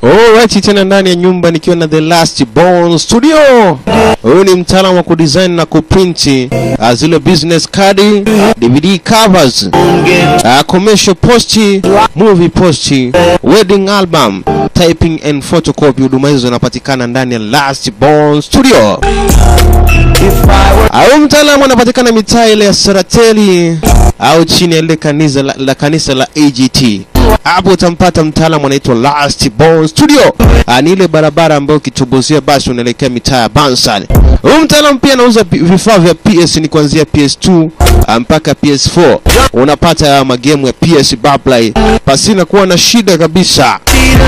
Alright, tena ndani ya nyumba nikiwa na The Last Born Studio. Huyu ni mtaalamu wa kudesign na kuprinti uh, zile business card, DVD covers, uh, commercial post, movie post, wedding album, typing and photocopy. Huduma hizo zinapatikana ndani ya Last Born Studio. Au mtaalamu anapatikana mitaa ile ya Sarateli au chini ya ile kanisa la, la kanisa la AGT. Hapo utampata mtaalamu anaitwa Last Born Studio. Ah, ni ile barabara ambayo ukitobozea basi unaelekea mitaa ya Bansal. Huyu mtaalamu pia anauza pi- vifaa vya PS ni kuanzia PS2 ah, mpaka PS4. Unapata haya magemu ya PS Barplay pasina kuwa na shida kabisa.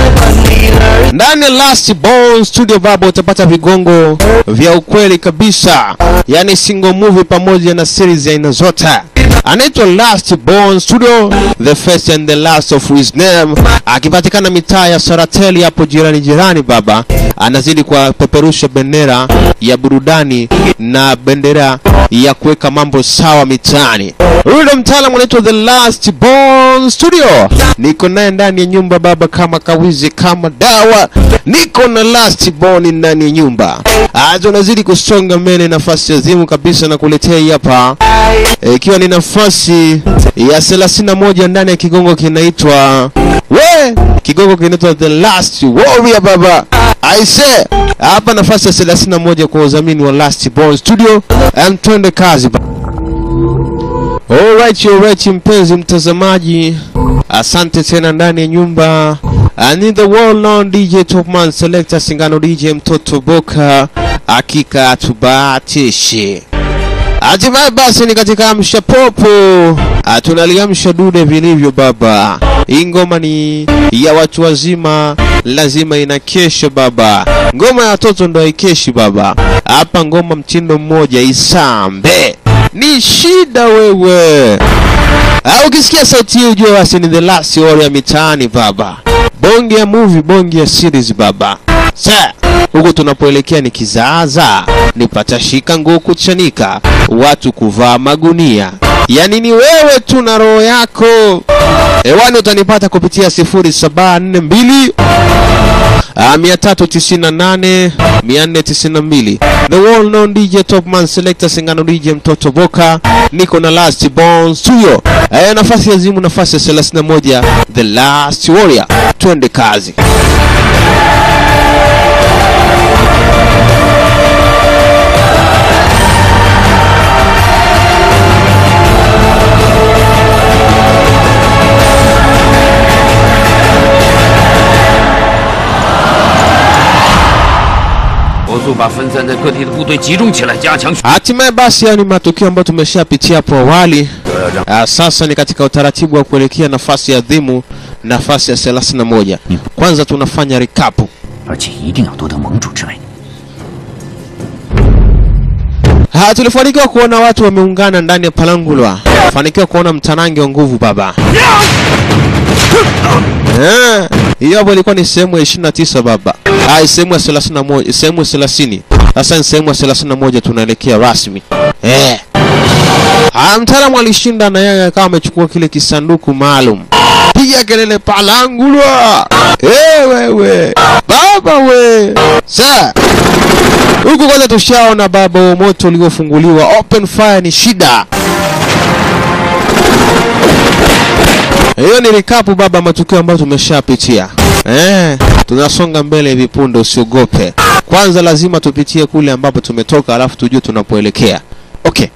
Ndani ya Last Born Studio baba utapata vigongo vya ukweli kabisa, yani single movie pamoja na series ya aina zote. Anaitwa Last Born Studio, the first and the last of his name, akipatikana mitaa ya Sarateli hapo jirani jirani. Baba anazidi kupeperusha bendera ya burudani na bendera ya kuweka mambo sawa mitaani. Huyu ndo mtaalamu anaitwa The Last Born Studio. Niko naye ndani ya nyumba baba, kama kawizi kama dawa. Niko na Last Born ndani ya nyumba. Acha unazidi kusonga mbele, nafasi azimu kabisa na kuletea hii hapa Eh, ikiwa ni nafasi ya 31 ndani ya kigongo kinaitwa we kigongo kinaitwa The Last Warrior baba. I say hapa nafasi ya 31 kwa udhamini wa Last Born Studio. Em, twende kazi ba Alright, alright mpenzi mtazamaji, asante tena ndani ya nyumba. And in the world known DJ Topman Selector Singano DJ Mtoto Boka, hakika tubahatishi. Hatimaye basi ni katika amsha popo, Ah, tunaliamsha dude vilivyo baba. Hii ngoma ni ya watu wazima, lazima ina kesho baba. Ngoma ya watoto ndo haikeshi baba. Hapa ngoma mtindo mmoja isambe ni shida wewe. Ah, ukisikia sauti hii ujue basi ni the last warrior mitaani baba. Bonge ya movie, bonge ya series baba. Sa huku tunapoelekea ni kizaazaa, ni patashika nguo kuchanika, watu kuvaa magunia. Yaani ni wewe tu na roho yako. Hewani utanipata kupitia 0742 Ah, 398 492 The World Known DJ Topman Selector Singano DJ Mtoto Boka niko na Last Born Studio eh, nafasi ya zimu nafasi ya 31 The Last Warrior twende kazi 火速把分散在各地的部队集中起来，加强。 hatimaye basi hayo ni matukio ambayo tumeshapitia hapo awali Ah, sasa ni katika utaratibu wa kuelekea nafasi ya dhimu nafasi ya 31 kwanza tunafanya rikapu 而且一定要夺得盟主之位。 Ha, tulifanikiwa kuona watu wameungana ndani ya Palangulwa, fanikiwa kuona mtanange wa nguvu baba. Eh, Hiyo hapo ilikuwa ni sehemu ya 29 baba. Ah, sehemu ya 31, sehemu ya 30. Sasa ni sehemu ya 31 tunaelekea rasmi. Eh. Ah, mtaalamu alishinda na yeye akawa amechukua kile kisanduku maalum. Piga kelele Palangulwa. Eh, wewe. Baba we. Sasa huku kwanza tushaona baba wa moto uliofunguliwa open fire ni shida hiyo ni rikapu baba matukio ambayo tumeshapitia eh, tunasonga mbele hivi punde usiogope kwanza lazima tupitie kule ambapo tumetoka alafu tujue tunapoelekea okay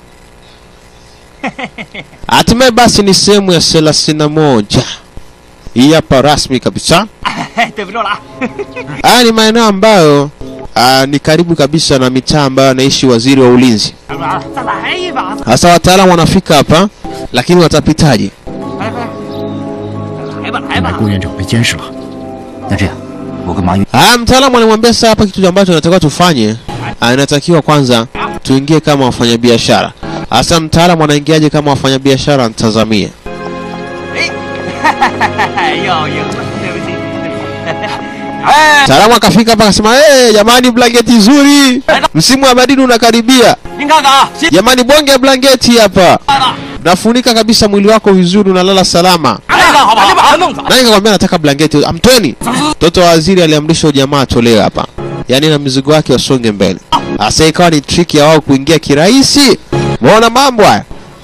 hatimaye basi ni sehemu ya thelathini na moja hii hapa rasmi kabisa 对不住了啊！ haya ni maeneo ambayo ah, ni karibu kabisa na mitaa ambayo anaishi waziri wa ulinzi 小软，再来一把！ Sasa wataalamu wanafika hapa, lakini watapitaje? 来来，来吧来买吧！ 顾院长被监视了，那这样，我跟马宇 Ah, mtaalamu anamwambia sasa hapa kitu ambacho tunatakiwa tufanye, ah, inatakiwa kwanza tuingie kama wafanyabiashara. Sasa mtaalamu anaingiaje kama wafanyabiashara? Mtazamie. 哎，又赢了，对不起，对不起。哎， Mtaalamu akafika hapa akasema, hey, jamani, blanketi nzuri, msimu wa baridi unakaribia. 您看看啊，新 Jamani, bonge ya blanketi hapa, 来了， nafunika kabisa mwili wako vizuri, unalala salama. 来了， 了，好不好？把他弄走。 Nani kakwambia nataka blanketi? Amtweni. Mtoto wa waziri aliamrisha ujamaa atolewe hapa, yaani na mizigo yake wasonge mbele. Sasa ikawa ni trick ya wao kuingia kirahisi. Muona mambo haya?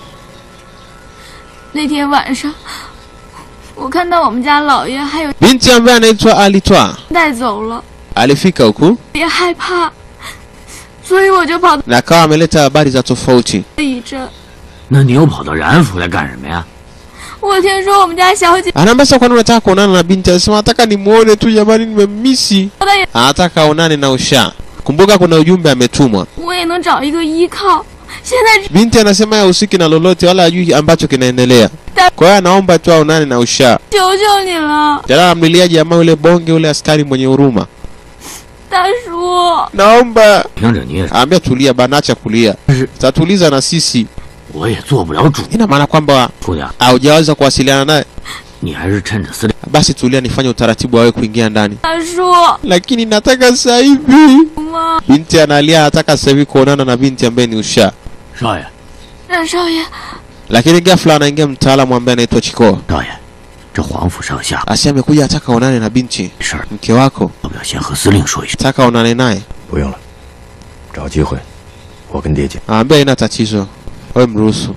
那天晚上，我看到我们家老爷还有 Binti ambaye anaitwa Alitwa 带走了， alifika huku 也害怕，所以我就跑到 na akawa ameleta habari za tofauti. 一阵。 那你又跑到然府来干什么呀？ 我听说我们家小姐 Anaambia sasa, kwani unataka kuonana na binti? Anasema nataka nimuone tu jamani, nimemmisi. 她也， Anataka aonane na Usha. Kumbuka kuna ujumbe ametumwa. 我也能找一个依靠。现在 Binti anasema hahusiki na lolote wala hajui ambacho kinaendelea. Kwa hiyo anaomba tu aonane na Usha. 求求你了， Jana amlilia jamaa yule bonge yule askari mwenye huruma. 大叔， Naomba 听着你也， Aambia tulia bana, acha kulia, tatuliza na sisi. 我也做不了主。 Ina maana kwamba 姑娘， haujaweza kuwasiliana naye, 你还是趁着司令 basi tulia, nifanye utaratibu wawe kuingia ndani, 大叔， lakini nataka sasa hivi. 妈， Binti analia, anataka sasa hivi kuonana na binti ambaye ni Usha, 少爷， 冉少爷， lakini ghafla anaingia mtaalamu ambaye anaitwa Chiko. 少爷，这皇府上下 Asi amekuja, ataka aonane na binti 事儿， mke wako, 要不要先和司令说一声？ taka aonane naye. 不用了，找机会，我跟爹讲。 Aambia haina tatizo, wewe mruhusu.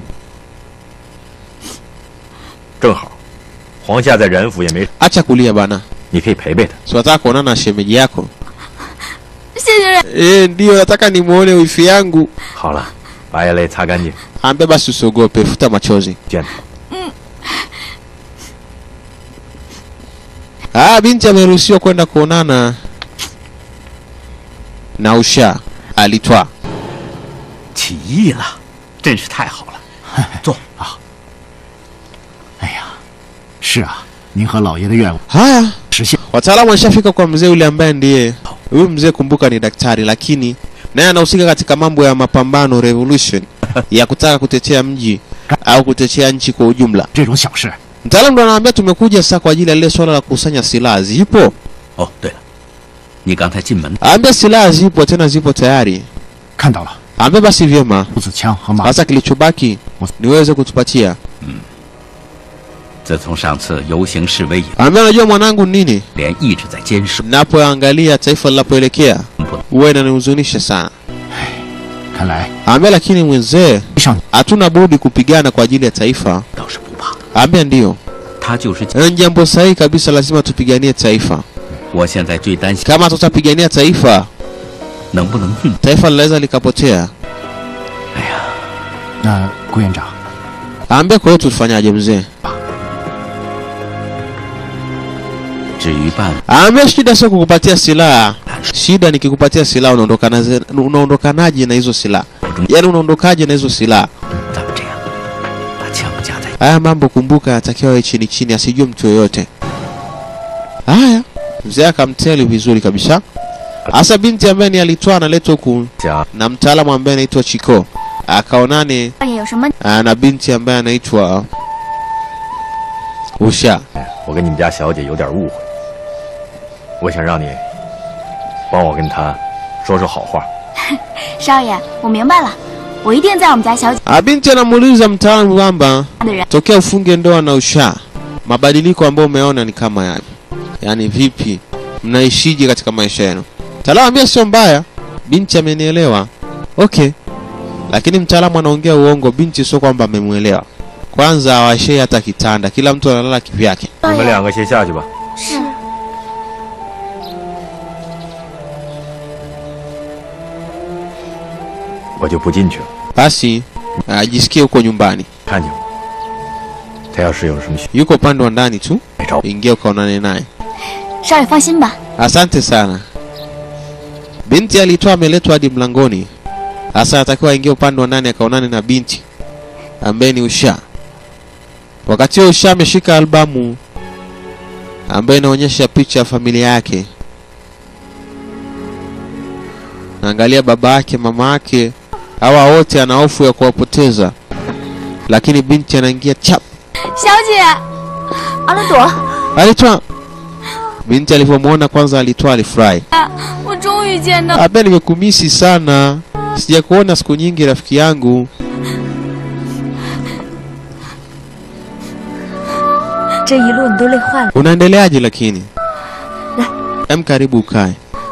正好，皇下在然府也没， Acha kulia bana, 你可以陪陪他。 si wataka kuonana na shemeji yako? 谢谢冉， Eh, ndio nataka nimuone wifi yangu. 好了，把眼泪擦干净， Aambia basi usiogope, futa machozi. 见他。 Ah, binti ameruhusiwa kwenda kuonana na Usha alitwa. 起义了，真是太好了。坐啊！ 哎呀，是啊，您和老爷的愿望 Haya, 实现。 wataalamu washafika kwa mzee yule ambaye ndiye huyu mzee, kumbuka ni daktari, lakini naye anahusika katika mambo ya mapambano revolution ya kutaka kutetea mji au kutetea nchi kwa ujumla. 这种小事， Mtaalamu ndo anaambia tumekuja sasa kwa ajili ya lile swala la kukusanya silaha. Zipo? 哦，对了，你刚才进门 Aambia silaha zipo, tena zipo tayari. 看到了 Aambia basi vyema, 步子枪和马 sasa kilichobaki niweze kutupatia. 自从上次游行示威以后， Aambia unajua mwanangu ni nini? 连一直在坚守， Napoangalia taifa linapoelekea 不 huwa inanihuzunisha sana. 看来 Aambia lakini mwenzee, 上 hatuna budi kupigana kwa ajili ya taifa. 倒是不怕。 Aambia ndiyo, 他就是 ni jambo sahihi kabisa, lazima tupiganie taifa. 我现在最担心 Kama tutapigania taifa, 能不能运。 taifa linaweza likapotea. 那顾院长， Aambia kwa hiyo tufanyaje mzee? 至于办法， Aambia shida sio kukupatia silaha, shida ni kikupatia silaha unaondokana ze- unaondokanaje na hizo silaha, yaani unaondokaje na hizo silaha. 咱们这样，把枪架在 Haya mambo kumbuka, yatakiwa yawe chini chini, asijue mtu yoyote. Haya, mzee akamteli vizuri kabisa. Hasa binti ambaye ni alitwa analetwa huku 家 na mtaalamu ambaye anaitwa Chiko akaonane 少爷有什么？ ah, na binti ambaye anaitwa Usha. 我跟你们家小姐有点误会，我想让你帮我跟她说说好话。 少爷，我明白了，我一定在我们家小姐 Ah, binti anamuuliza mtaalamu kwamba 的人 tokea ufunge ndoa na Usha, mabadiliko ambayo umeona ni kama yapi? Yaani vipi, mnaishije katika maisha yenu? Mtaalamu ambia sio mbaya, binti amenielewa. Okay, lakini mtaalamu anaongea uongo. Binti sio kwamba amemwelewa. Kwanza hawashei hata kitanda, kila mtu analala kivyake. 你们两个先下去吧。 是我就不进去了。 Basi ajisikie huko nyumbani, 看见我，他要是有什么需 yuko upande wa ndani tu, 没找我， ingia ukaonane naye. 少爷放心吧， Asante sana. Binti alitoa ameletwa hadi mlangoni. Sasa anatakiwa aingie upande wa ndani akaonane na binti ambaye ni Usha. Wakati huo Usha ameshika albamu ambayo inaonyesha picha ya familia yake. Naangalia baba yake, mama yake, hawa wote ana hofu ya kuwapoteza, lakini binti anaingia chap 小姐，阿乐朵， Alitwa binti alivyomwona kwanza, alitwa alifurahi. 我终于见到 Abe, nimekumisi sana, sijakuona siku nyingi rafiki yangu. 这一路你都累坏了。 Unaendeleaje lakini? La. Em, karibu ukae.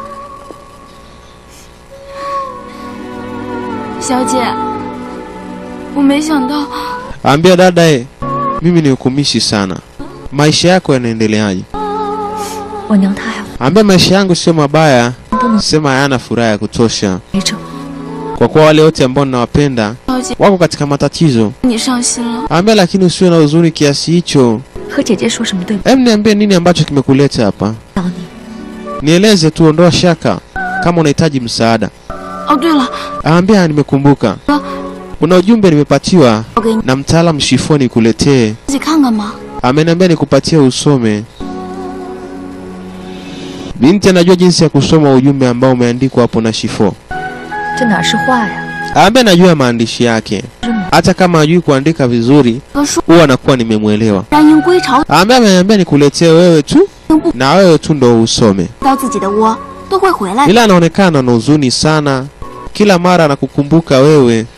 小姐，我没想到 Ambia dada e, mimi ni hukumishi sana. Maisha yako yanaendeleaje? 我娘她还 Ambia maisha yangu sio mabaya, 都能 sema hayana furaha ya kutosha, 陪着。 kwa kuwa wale wote ambao ninawapenda 小姐 wako katika matatizo. 你伤心了。 Ambia lakini usiwe na huzuni kiasi hicho. 和姐姐说什么对不 Em, niambie nini ambacho kimekuleta hapa? 到你？ Nieleze tu, ondoa shaka kama unahitaji msaada. 哦，对了， Ambia nimekumbuka, kuna ujumbe nimepatiwa 我给你 na mtaalamu Shifoni kuletee. 自己看看吗？ Ameniambia nikupatie usome. Binti anajua jinsi ya kusoma ujumbe ambao umeandikwa hapo na Shifo. 这哪是话呀？ Ambaye najua maandishi yake, 真的 hata kama hajui kuandika vizuri, 和说 huwa anakuwa nimemwelewa. 让鹰归巢， Ambaye ameniambia nikuletee wewe tu 鹰不 na wewe tu ndo usome, 到自己的窝都会回来的。 ila anaonekana na huzuni sana, kila mara anakukumbuka wewe.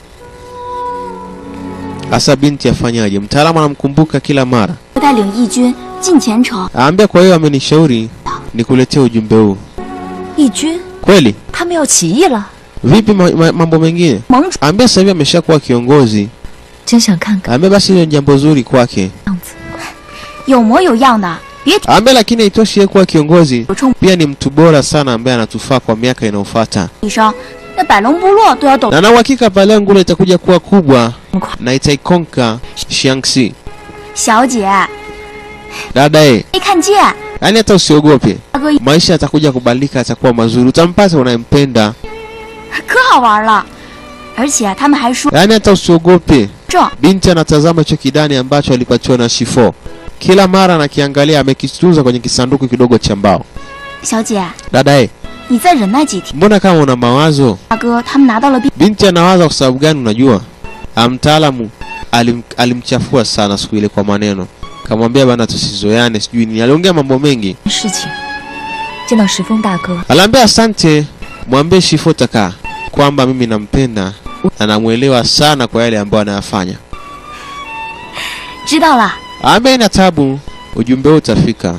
Hasa binti afanyaje? Mtaalamu anamkumbuka kila mara. 带领义军进前城， Aambia kwa hiyo amenishauri nikuletee ujumbe huu. 义军 Kweli? 他们要起义了， Vipi ma, ma, mambo mengine? 盟主 Ambia sasa hivi ameshakuwa kiongozi. 真想看看 Ambia basi hilo ni jambo zuri kwake. 样子。 有模有样的，别 Ambia lakini haitoshi yeye kuwa kiongozi, 有冲 pia ni mtu bora sana ambaye anatufaa kwa miaka inayofuata. 一声，那百龙部落都要抖 Na na uhakika pale ngula itakuja kuwa kubwa 这么快。 na itaikonka Shaanxi. 小姐， Dada eh, 没看见， yaani hata usiogope. 大哥 Maisha yatakuja kubadilika, yatakuwa mazuri. Utampata unayempenda. 可好玩了，而且他们还说 Yaani hata usiogope. 这 Binti anatazama hicho kidani ambacho alipatiwa na Shifo. Kila mara anakiangalia, amekitunza kwenye kisanduku kidogo cha mbao. 小姐， Dada eh, 你再忍耐几天。 mbona kama una mawazo? 大哥，他们拿到了兵， Binti anawaza kwa sababu gani? Unajua, Ah, mtaalamu alim, alimchafua sana siku ile kwa maneno, kamwambia bana, tusizoeane, sijui nini. Aliongea mambo mengi, 事情见到石峰大哥， aliambia asante, mwambie Shifo Taka kwamba mimi nampenda na namwelewa sana kwa yale ambayo anayafanya. 知道了。 Ambe ina tabu, ujumbe huu utafika.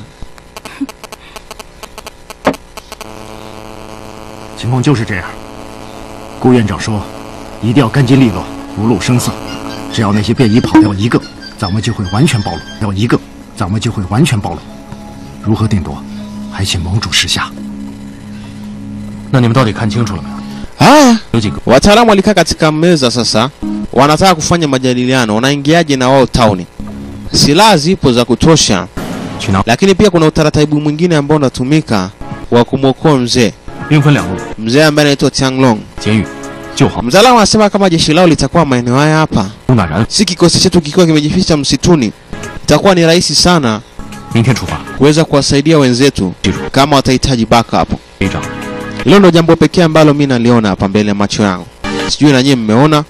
情况就是这样。顾院长说，一定要干净利落，不露声色。只要那些便衣跑掉一个，咱们就会完全暴露；掉一个，咱们就会完全暴露。如何定夺，还请盟主示下。 那你们到底看清楚了没有？ Haya, 有几个？ wataalamu walikaa katika meza sasa, wanataka kufanya majadiliano, wanaingiaje na wao tauni. Silaha zipo za kutosha, 去拿。 lakini pia kuna utaratibu mwingine ambao unatumika wa kumwokoa mzee, 兵分两路， mzee ambaye anaitwa Tianglong. 监狱救好 Mtaalamu anasema kama jeshi lao litakuwa maeneo haya hapa, 乌乃然， si kikosi chetu kikiwa kimejificha msituni, itakuwa ni rahisi sana 明天出发。 kuweza kuwasaidia wenzetu 记住， kama watahitaji backup. 队长， Hilo ndo jambo pekee ambalo mi naliona hapa mbele ya macho yangu, sijui na nyie mmeona.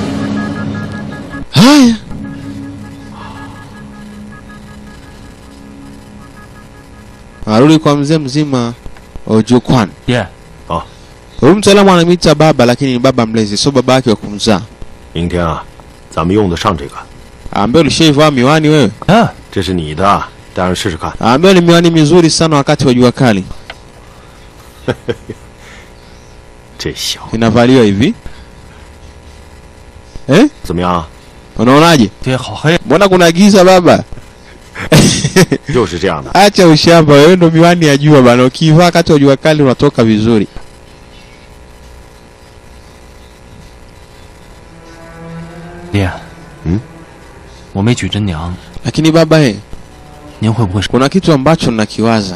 Haya, arudi kwa mzee mzima Ojukwan. 爹， Huyu mtaalamu anamwita baba, lakini ni baba mlezi, sio baba yake wa kumzaa. 明天啊，咱们用得上这个。 Ambaye ulishaivaa miwani wewe? 嗯， 这是你的，戴上试试看。 Ambayo ni miwani mizuri sana wakati wa jua kali, 这小 inavaliwa hivi eh? 怎么样？ Unaonaje? 爹好黑， Mbona kuna giza baba? 就是这样的。 Acha ushamba, wewe ndo miwani ya jua bana. Ukivaa wakati wa jua kali unatoka vizuri. 爹， 嗯， 我没娶真娘， Lakini baba eh, 您会不会是？ kuna kitu ambacho nakiwaza.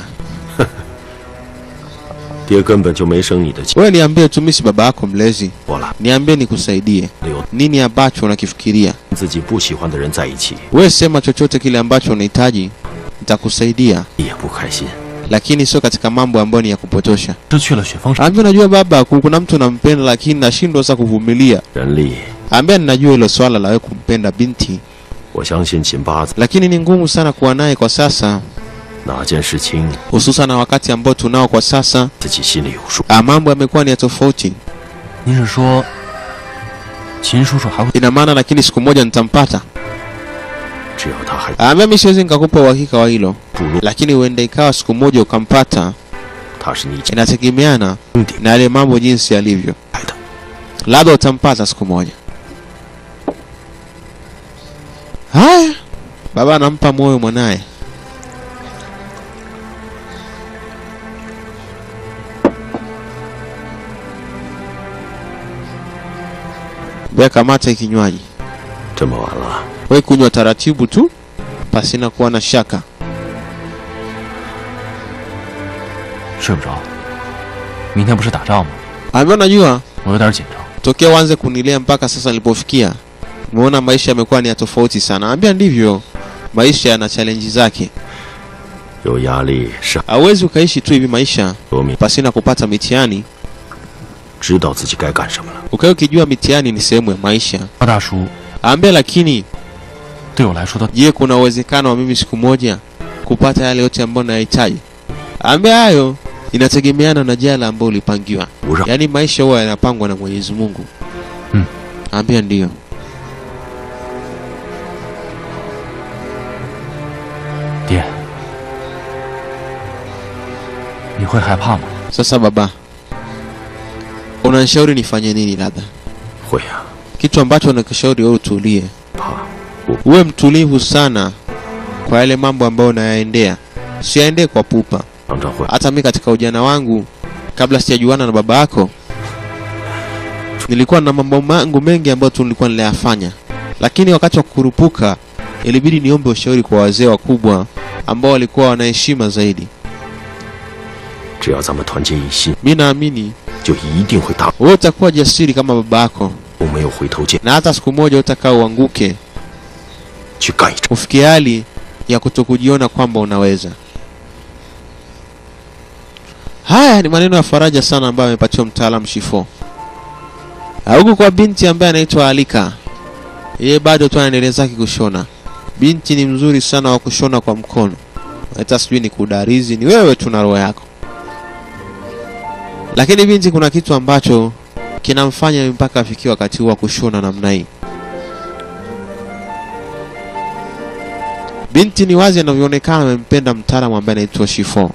爹根本就没生你的气 Wewe niambie tu, mimi si baba yako mlezi, 我了， niambie nikusaidie. 留 Nini ambacho unakifikiria? 自己不喜欢的人在一起 Wewe sema chochote kile ambacho unahitaji, nitakusaidia, 也不开心。 lakini sio katika mambo ambayo ni ya kupotosha. 失去了雪峰山， Ambia unajua baba, ku- kuna mtu unampenda lakini nashindwa sasa kuvumilia. 人力， Ambia ninajua hilo swala la wewe kumpenda binti, 我相信秦八子 lakini ni ngumu sana kuwa naye kwa sasa, 哪件事情 hususan na wakati ambao tunao kwa sasa. 自己心里有数。 Ah, mambo yamekuwa ni ya tofauti. 您是说秦叔叔还会？ Ina maana lakini siku moja nitampata. 只要他还 Ambia mimi siwezi nikakupa uhakika wa hilo, 注入， lakini huenda ikawa siku moja ukampata. 他是你 Inategemeana 兄弟 na yale mambo jinsi yalivyo, 来的。 labda utampata siku moja. Haya, baba anampa moyo mwanaye. Bea, kamata hii kinywaji, 这么晚了， we kunywa taratibu tu, pasina kuwa na shaka. 睡不着。明天不是打仗吗？ Ambia, unajua 我有点紧张。 tokea uanze kunilea mpaka sasa nilipofikia, umeona maisha yamekuwa ni ya tofauti sana. Ambia ndivyo, maisha yana challenge zake. 有压力是 Hauwezi ukaishi tu hivi maisha 多明 pasina kupata mitihani, 知道自己该干什么了。 ukawa ukijua mitihani ni sehemu ya maisha. 高大叔 Ambia lakini, 对我来说都 je, kuna uwezekano wa mimi siku moja kupata yale yote ambayo nayahitaji? Ambia hayo inategemeana na jala ambayo ulipangiwa, 不让 yaani maisha huwa yanapangwa na Mwenyezi Mungu. Hmm. Ambia ndiyo. 爹，你会害怕吗？ Sasa baba, unanishauri nifanye nini? Labda 会啊， kitu ambacho nakishauri wewe utulie, 怕 uwe mtulivu sana kwa yale mambo ambayo unayaendea, siyaendee kwa pupa. 常常会 Hata mimi katika ujana wangu, kabla sijajuana na baba yako, nilikuwa na mambo mangu mengi ambayo tu nilikuwa nilayafanya, lakini wakati wa kukurupuka ilibidi niombe ushauri kwa wazee wakubwa ambao walikuwa wana heshima zaidi. 只要咱们团结一心， Mi naamini 就一定会大 wewe utakuwa jasiri kama baba yako, 步没有回头箭， na hata siku moja utakaa uanguke 去干一场。 ufikie hali ya kutokujiona kwamba unaweza. Haya ni maneno ya faraja sana ambayo amepatiwa mtaalamu Shifo. Huku kwa binti ambaye anaitwa Alika, yeye bado tu anaendelea zake kushona. Binti ni mzuri sana wa kushona kwa mkono, hata sijui ni kudarizi, ni wewe tu na roho yako. Lakini binti, kuna kitu ambacho kinamfanya mpaka afikie wakati huu wa kushona namna hii. Binti ni wazi anavyoonekana amempenda mtaalamu ambaye anaitwa Shifo.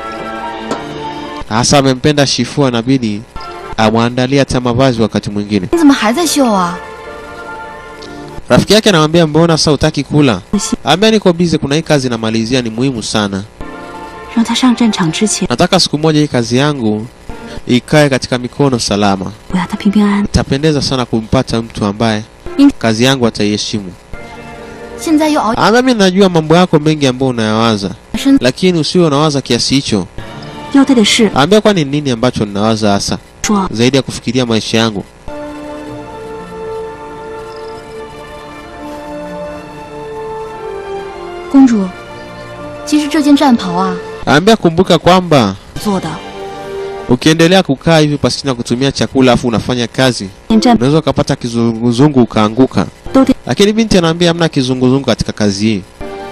Hasa amempenda Shifo, anabidi amwandalie hata mavazi wakati mwingine. 你怎么还在绣啊？ Rafiki yake anamwambia mbona sasa utaki kula? Ambia niko busy, kuna hii kazi namalizia, ni muhimu sana. 让他上战场之前， Nataka siku moja hii kazi yangu ikae katika mikono salama. 我要他平平安安。 Itapendeza sana kumpata mtu ambaye kazi yangu ataiheshimu. 现在又熬 Ambia mimi najua mambo yako mengi ambayo unayawaza, lakini usiwe unawaza kiasi hicho. 要对的事 Ambia kwani ni nini ambacho ninawaza hasa 说， zaidi ya kufikiria maisha yangu. 公主，其实这件战袍啊， Ambia kumbuka kwamba 做的 ukiendelea kukaa hivi pasina kutumia chakula afu unafanya kazi 连战 unaweza ukapata kizunguzungu ukaanguka. 都得 Lakini binti anaambia hamna kizunguzungu katika kazi hii,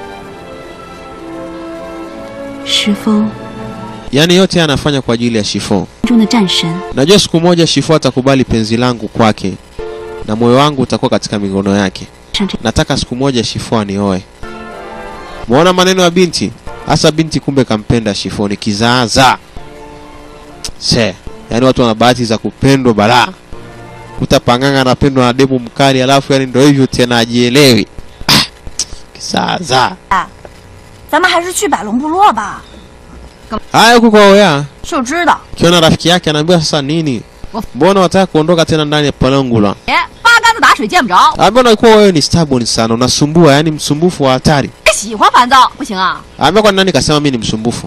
石峰 yaani yote haya anafanya kwa ajili ya Shifo. 中的战神， Najua siku moja Shifo atakubali penzi langu kwake na moyo wangu utakuwa katika mikono yake. 上这 Nataka siku moja Shifo anioe. Muona maneno ya binti, hasa binti kumbe kampenda Shifo, ni kizaazaa. Se, yaani watu wana bahati za kupendwa balaa. Utapanganga anapendwa na demu mkali, alafu yani ndio hivyo tena ajielewi. Ah, kizaazaa. 咱们还是去百龙部落吧。 Haya, huku kwa Oya 就知道， kiona rafiki yake anaambiwa sasa nini? Mbona wataka kuondoka tena ndani ya Palangula? 哎，八竿子打水见不着， Ambia unakuwa wewe ni stubborn sana, unasumbua, yani msumbufu wa hatari. 喜欢烦躁不行啊！ Ambia kwa nani kasema mimi ni msumbufu?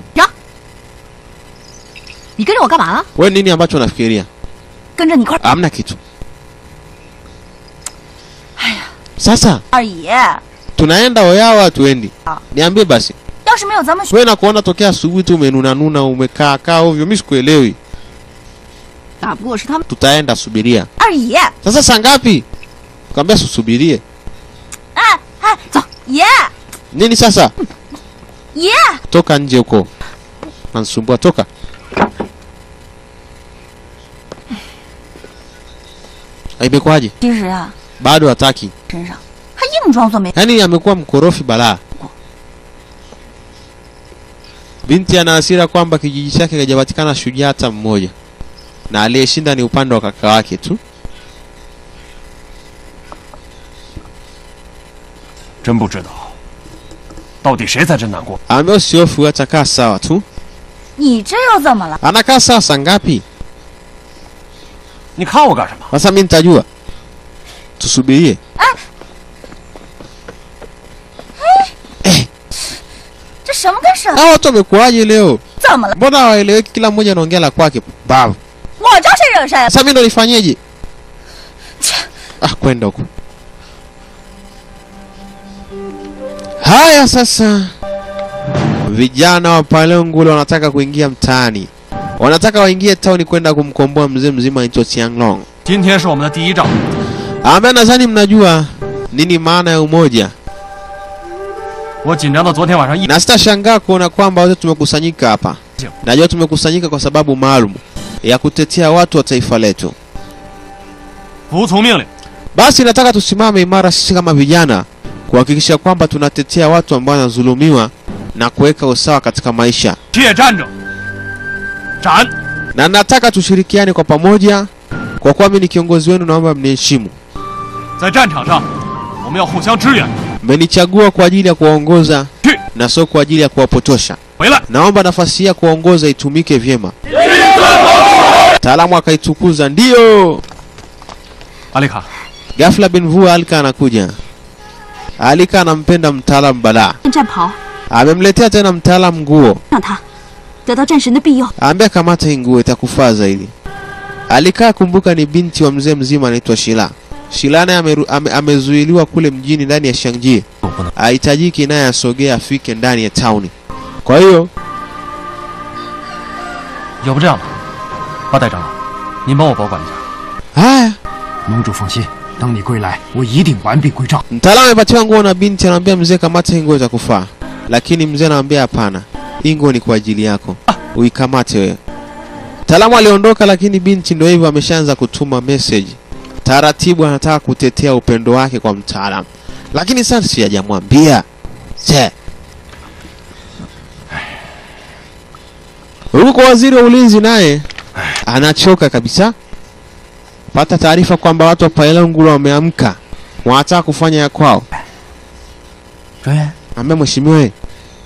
你跟着我干嘛呢？ Wewe nini ambacho unafikiria? 跟着你一块儿。 Hamna kitu. Sasa 二姨， tunaenda Oyawa hatuendi? Niambie basi. 要是没有咱们学， Wewe nakuona tokea asubuhi tu umenuna nuna umekaa kaa ovyo, mimi sikuelewi. 打不过是他们。 Tutaenda subiria. 二姨， Sasa saa ngapi? Kwambia susubirie. 哎哎，走，爷 Nini sasa? 爷， Toka nje huko. Nanisumbua toka. Imekwaje? 其实啊， Bado hataki. 身上还硬净装作没。 yaani amekuwa mkorofi balaa. Binti ana hasira kwamba kijiji chake hajapatikana shujaa hata mmoja, na aliyeshinda ni upande wa kaka wake tu. 真不知道，到底谁才真难过？ Ambaye usihofu, atakaa sawa tu. 你这又怎么了？ Anakaa sawa saa ngapi? 你看我干什么？ Sasa mimi nitajua. Tusubirie. 这什么跟什么？ Hao watu wamekuwaje leo? 怎么了？ Mbona hawaeleweki? Kila mmoja anaongea la kwake. Babu. 我招谁惹谁？ Sasa mimi ndo nifanyeje? Ah, kwenda huko. Haya sasa, vijana wa Palengule wanataka kuingia mtaani, wanataka waingie tauni kwenda kumkomboa mzee mzima anaitwa Tianglong. 今天是我们的第一仗， Ambaye nadhani mnajua nini maana ya umoja, 我紧张到昨天晚上一 na sitashangaa kuona kwamba wote tumekusanyika hapa. Najua tumekusanyika kwa sababu maalum ya kutetea watu wa taifa letu. 服从命令， Basi nataka tusimame imara sisi kama vijana kuhakikisha kwamba tunatetea watu ambao wanadhulumiwa na kuweka usawa katika maisha, 铁站着，斩！ na nataka tushirikiane kwa pamoja. Kwa kuwa mimi ni kiongozi wenu, naomba mniheshimu. 在战场上，我们要互相支援。 Mmenichagua kwa ajili ya kuwaongoza na sio kwa ajili ya kuwapotosha. 回来， Naomba nafasi hii ya kuwaongoza itumike vyema. Mtaalamu akaitukuza, ndiyo. 阿丽卡， Ghafla Benvua Alika anakuja. Alika anampenda mtaalamu balaa, 战袍， amemletea tena mtaalamu nguo 让他得到战神的庇佑。 Ambia kamata hii nguo itakufaa zaidi. Alikaa kumbuka, ni binti wa mzee mzima anaitwa Shila. Shila naye ameru- ame, amezuiliwa kule mjini ndani ya Shangji, hahitajiki naye asogee afike ndani ya tauni. Kwa hiyo 要不这样吧，八代长老，您帮我保管一下。 haya, 盟主放心，等你归来，我一定完璧归赵。 mtaalamu amepatiwa nguo na binti anamwambia mzee, kamata hii nguo itakufaa, lakini mzee anamwambia hapana, hii nguo ni kwa ajili yako, uikamate wewe. Mtaalamu aliondoka, lakini binti ndio hivyo ameshaanza kutuma message taratibu, anataka kutetea upendo wake kwa mtaalamu, lakini sasa si hajamwambia se huko. Waziri wa ulinzi naye anachoka kabisa, pata taarifa kwamba watu wa Pailangulu wameamka, wanataka kufanya ya kwao. 专员， Ambia mheshimiwa, we,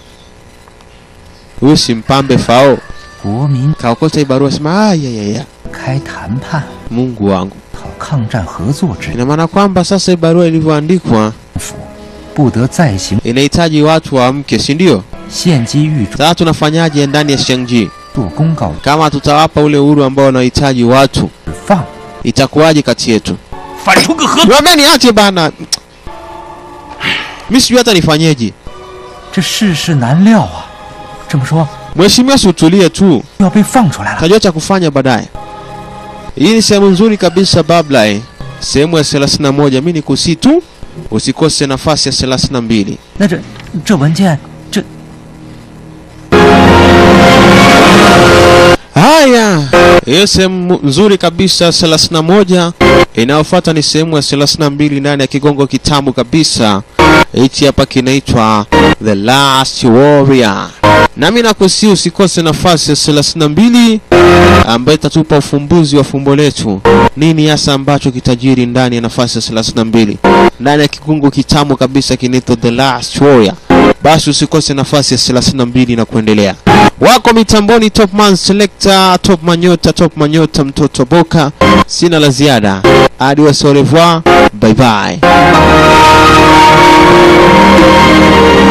huyu si mpambe fao 国民 kaokota hii barua, sema ayayaya, 开谈判， Mungu wangu. 讨抗战合作之 Ina maana kwamba sasa hii barua ilivyoandikwa 不得再行 inahitaji watu waamke, si ndio? 献机狱主 Sasa tunafanyaje ndani ya Shangji? 做公告 Kama tutawapa ule uhuru ambao wanahitaji watu, 放， itakuwaje kati yetu? 反出个合， Niambia niache bana, mimi sijui hata nifanyeje. 这世事难料啊！这么说 Mheshimiwa, si utulie tu, 要被放出来了， tajua cha kufanya baadaye. Hii ni sehemu nzuri kabisa babla, eh. sehemu ya 31. Mimi nikusii tu usikose nafasi ya 32. 那这这文件这 Haya, hiyo sehemu nzuri kabisa 31. Inayofuata ni sehemu ya 32 ndani ya kigongo kitamu kabisa. Hichi hapa kinaitwa The Last Warrior. Nami nakusi usikose nafasi ya 32 ambayo itatupa ufumbuzi wa fumbo letu. Nini hasa ambacho kitajiri ndani ya nafasi ya 32 ndani ya kigongo kitamu kabisa kinaitwa The Last Warrior. Basi usikose nafasi ya 32 na kuendelea. Wako mitamboni top man selector, top manyota, top manyota, mtoto boka. Sina la ziada. Adios, au revoir. Bye bye.